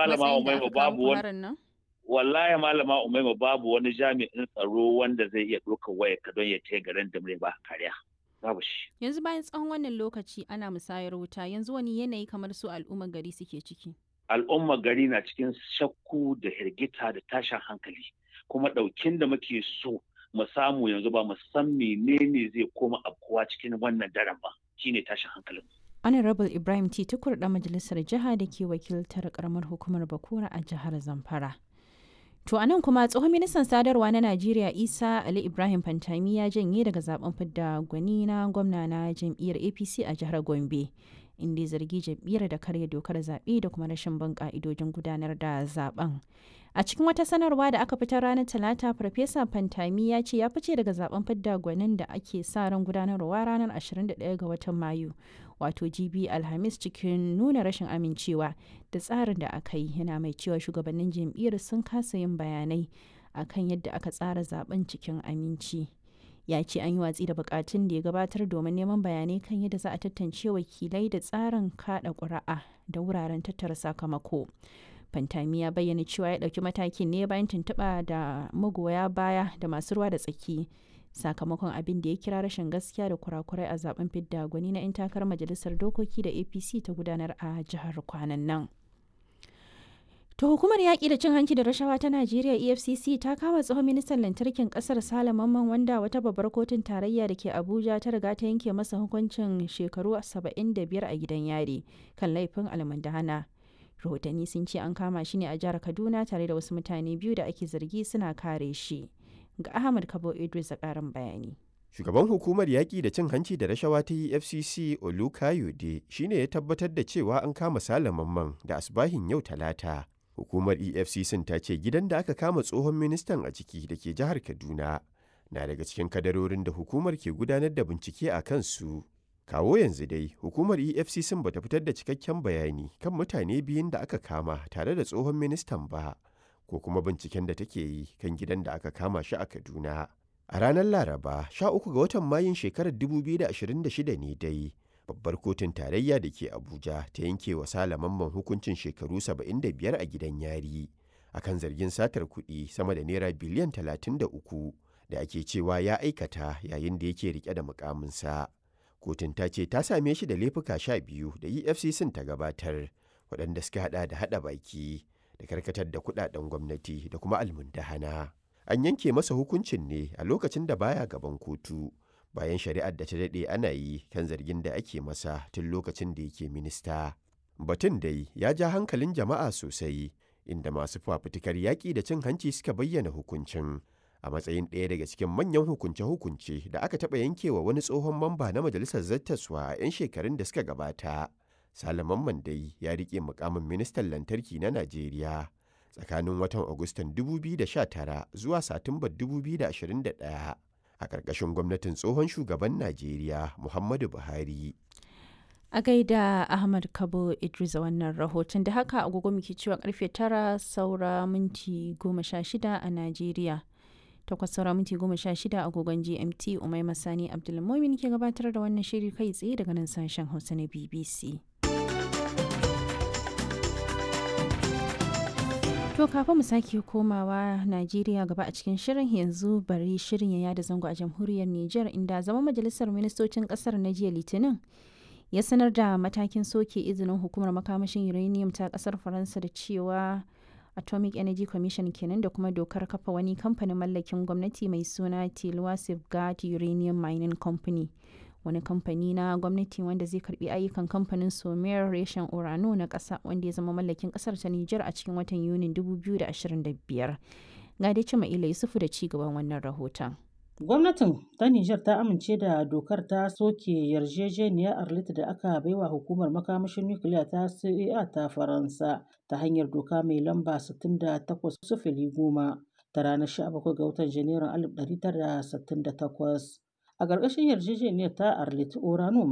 malama matsayin da Umaima aka kawo babu ku wani harin nan? wallahi malama Umaima babu wani jami'in tsaro wanda zai iya ɗaukar wayar ka don ya ce garin da ba kariya babu shi Yanzu bayan tsawon wannan lokaci ana musayar wuta yanzu wani yanayi kamar su al'ummar gari suke ciki. al'ummar gari na cikin shakku da hirgita da tashin hankali kuma ɗaukin da muke so mu samu yanzu ba mu san menene zai koma afkuwa cikin wannan daren ba shine tashin hankalin Honorable Ibrahim T. Tukur ɗan majalisar jiha da ke wakiltar karamar hukumar Bakura a jihar Zamfara. To a nan kuma tsohon ministan sadarwa na Najeriya Isa Ali Ibrahim Fantami ya janye daga zaben fidda gwani na gwamna na jam'iyyar APC a jihar Gombe. Inda ya zargi jam'iyyar da karya dokar zaɓe da kuma rashin bin ƙa'idojin gudanar da zaben. A cikin wata sanarwa da aka fitar ranar Talata, Farfesa Fantami ya ce ya fice daga zaben fidda gwanin da ake sa ran gudanarwa ranar 21 ga watan Mayu, wato GB Alhamis cikin nuna rashin amincewa da tsarin da aka yi yana mai cewa shugabannin jam'iyyar sun kasa yin bayanai akan yadda aka tsara zaben cikin aminci. Ya ce an yi watsi da bukatun da ya gabatar domin neman bayanai kan yadda za a tantance wakilai da tsarin kada ƙuri'a da wuraren tattara sakamako. Fantami ya bayyana cewa ya ɗauki matakin ne bayan tuntuɓa da magoya baya da masu ruwa da tsaki sakamakon abin da ya kira rashin gaskiya da kurakurai a zaben fidda gwani na 'yan takarar majalisar dokoki da apc ta gudanar a jihar kwanan nan to hukumar yaƙi da cin hanci da rashawa ta najeriya efcc ta kama tsohon ministan lantarkin ƙasar sale mamman wanda wata babbar kotun tarayya da ke abuja ta riga ta yanke masa hukuncin shekaru 75 a gidan yari kan laifin almundahana rahotanni sun ce an kama shi ne a jihar kaduna tare da wasu mutane biyu da ake zargi suna kare shi ga ahmad kabo idris a karin bayani Shugaban hukumar yaƙi da cin hanci da rashawa ta EFCC Olukayode shi ne ya tabbatar da cewa an kama Salamanman da asbahin yau talata. Hukumar EFCC ta ce gidan da aka kama tsohon ministan a ciki da ke jihar Kaduna na daga cikin kadarorin da hukumar ke gudanar da bincike a kansu. Kawo yanzu dai hukumar EFCC bata fitar da cikakken bayani kan mutane biyun da aka kama tare da tsohon ministan ba. ko kuma binciken da take yi kan gidan da aka kama shi a Kaduna. A ranar Laraba, 13 ga watan Mayun shekarar 2026 ne dai, babbar kotun tarayya da ke Abuja ta yanke wa Salamanman hukuncin shekaru 75 a gidan yari, akan zargin satar kuɗi sama da naira biliyan 33 da ake cewa ya aikata yayin da yake rike da mukaminsa. Kotun ta ce ta same shi da laifuka sha biyu da EFCC ta gabatar, waɗanda suka haɗa da haɗa baki. da karkatar da kudaden gwamnati da kuma almundahana. An yanke masa hukuncin ne a lokacin da baya gaban kotu bayan shari'ar da ta daɗe ana yi kan zargin da ake masa tun lokacin da yake minista. Batun dai ya ja hankalin jama'a sosai inda masu fafutukar yaƙi da cin hanci suka bayyana hukuncin a matsayin ɗaya daga cikin manyan hukunce-hukunce da aka taɓa yankewa wani tsohon mamba na majalisar zattaswa a 'yan shekarun da suka gabata. Salaman Mandai ya rike mukamin ministan lantarki na Najeriya tsakanin watan Agustan 2019 zuwa Satumbar 2021 a ƙarƙashin gwamnatin tsohon shugaban Najeriya Muhammadu Buhari. a gaida ahmad kabo idris a wannan rahoton da haka agogo muke cewa karfe tara saura minti goma sha shida a najeriya takwas saura minti goma sha shida agogon gmt umai masani abdulmomin ke gabatar da wannan shiri kai tsaye daga nan sashen hausa na bbc To kafin mu sake komawa Najeriya gaba a cikin shirin yanzu bari shirin ya yada zango a jamhuriyar Nijar inda zama majalisar ministocin kasar na jiya Litinin ya sanar da matakin soke izinin hukumar makamashin uranium ta kasar Faransa da cewa Atomic Energy Commission kenan da kuma dokar kafa wani kamfanin mallakin gwamnati mai suna Tilwa Safeguard Uranium Mining Company. wani kamfani na gwamnati wanda zai karbi ayyukan kamfanin somer reshen orano na ƙasa wanda ya zama mallakin ƙasar ta Nijar a cikin watan Yunin 2025. Ga dai cima ila Yusufu da ci gaban wannan rahoton. Gwamnatin ta Nijar ta amince da dokar ta soke yarjejeniyar Arlit da aka baiwa hukumar makamashin nukiliya ta CEA ta Faransa ta hanyar doka mai lamba 68 sufili goma ta ranar 17 ga watan Janairun 1968. A ƙarƙashin yarjejeniyar ta Arlit Orano